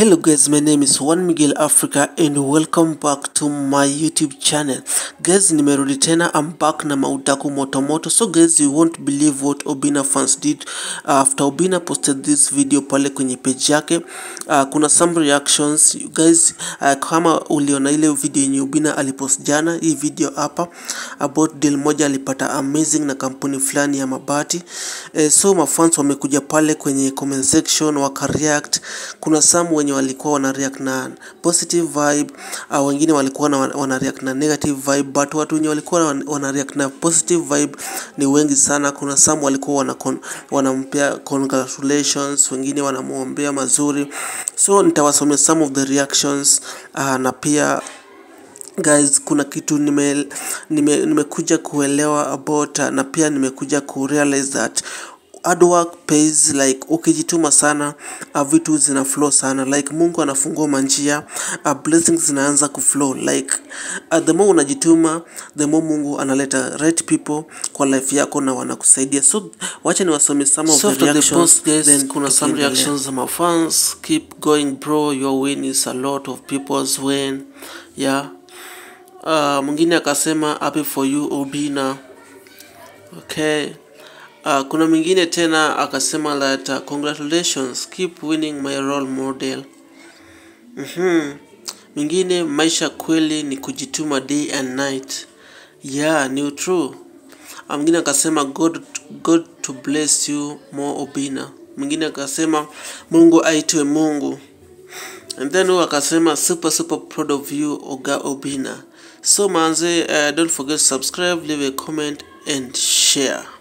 Hello guys, my name is Juan Miguel Africa and welcome back to my YouTube channel. Guys, nimerudi tena, I'm back na maudaku motomoto. So guys, you won't believe what Obina fans did uh, after Obina posted this video pale kwenye page yake. Uh, kuna some reactions. You guys, uh, kama uliona ile video yenye Obina alipost jana, hii video hapa about deal moja alipata amazing na kampuni fulani ya mabati. Eh, so mafans wamekuja pale kwenye comment section wakareact. Kuna some wenye walikuwa wana react na positive vibe uh, wengine walikuwa na wana react na negative vibe but watu wenye walikuwa wana, wana react na positive vibe ni wengi sana. Kuna some walikuwa wana con, wanampea congratulations, wengine wanamwombea mazuri, so nitawasomea some of the reactions uh, na pia guys kuna kitu nime nime nimekuja kuelewa about uh, na pia nimekuja kurealize that hard work pays like ukijituma sana uh, vitu zina flow sana like Mungu anafungua manjia uh, blessings zinaanza kuflow like uh, the more unajituma the more Mungu analeta right people kwa life yako na wanakusaidia so wacha niwasome some of So the after the reactions post, guys, then kuna some tukiendelea. reactions from our fans. Keep going, bro. Your win is a lot of people's win. Yeah. Uh, mwingine akasema happy for you Obina. Okay. Uh, kuna mwingine tena akasema that uh, congratulations keep winning my role model. Mhm. Mwingine maisha kweli ni kujituma day and night. Yeah, ni true. Ah, Mwingine akasema God, God to bless you more Obina. Mwingine akasema Mungu aitwe Mungu. And then huyu akasema super super proud of you Oga Obina. So manze, uh, don't forget to subscribe, leave a comment and share.